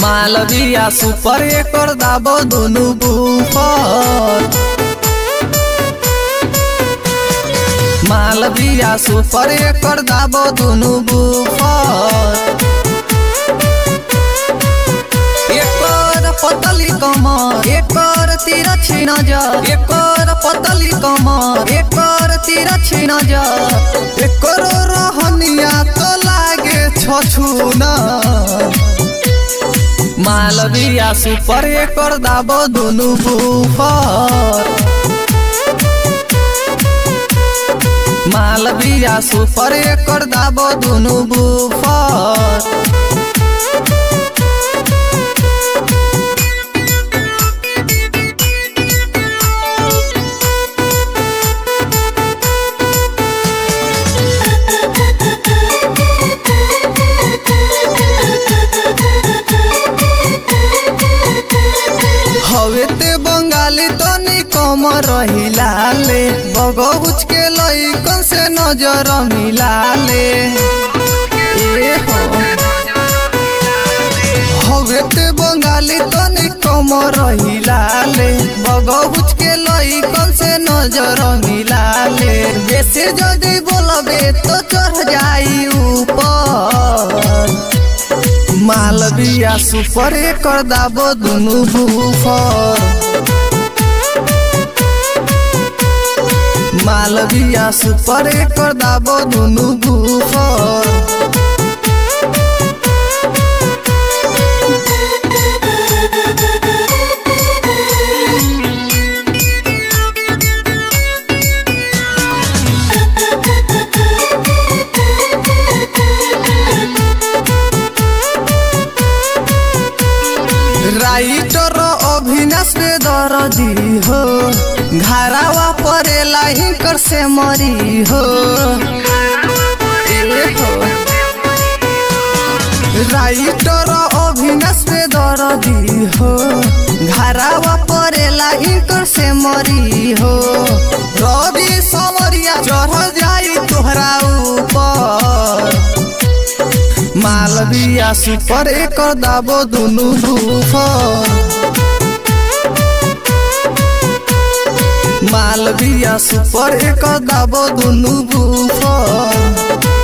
Malviya super एकर दाबो दुनु बुफर मालविया सुपर एकर दाबो दुनु बुफर एकर पतली कमर एकर तिरछी नजर एकर पतली कमर एकर तिरछी नजर एकर रहनिया तो लागे छछुना मालविया सुपर एकर दाबो दुनु बुफर मालविया सुपर एकर दाबो दुनु बुफर हवे ते बंगाली तनी कम रहिलाले बगहुच के लइकन से नजर मिलाले ए हो हवे ते बंगाली तनी कम रहिलाले बगहुच के लइकन से नजर मिलाले जैसे जदी बोलबे तो चढ़ जाई ऊपर मालविया सुपर एकर दाबो दुनु बुफर मालविया सुपर एकर दाबो दुनु बुफर राइटर अभिनाश में दरदी हो घरावा परेला हिंकर से मरी हो ए हो राइटर अभिनाश में दरदी हो घरावा परेला हिंकर से मरी हो रवि समरिया चढ़ जाई तोहरा ऊपर मालविया सुपर एकर दाबो दुनु बुफर मालविया सुपर एकर दाबो दुनु बुफर